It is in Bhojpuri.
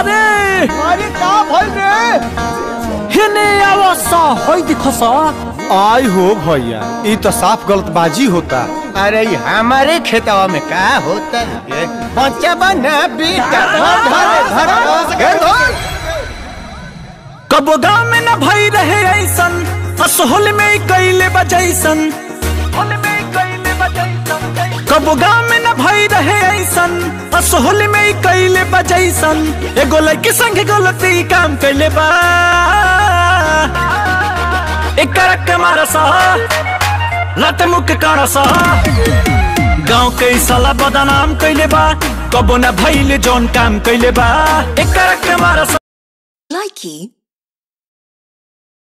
रे अरे का भइल रे हेने आवस होई दिखस आई हो भैया ई तो साफ गलतबाजी होता अरे ये हमारे खेतवा में का होता है बच्चा बना बेटा धर धर धर धर धर कबो गाँव में न भई रहे ऐसन असहोल में कैले बजैसन कबो गाँव में न भई रहे ऐसन असहोल में कैले बजैसन एगो लड़की संग गलती काम कैले बा एक करक के मारसा लत मुख करसा गाँव के साला बदनाम कैले बा कबो न भइले जौन काम कैले बा एक करक के मारसा Likey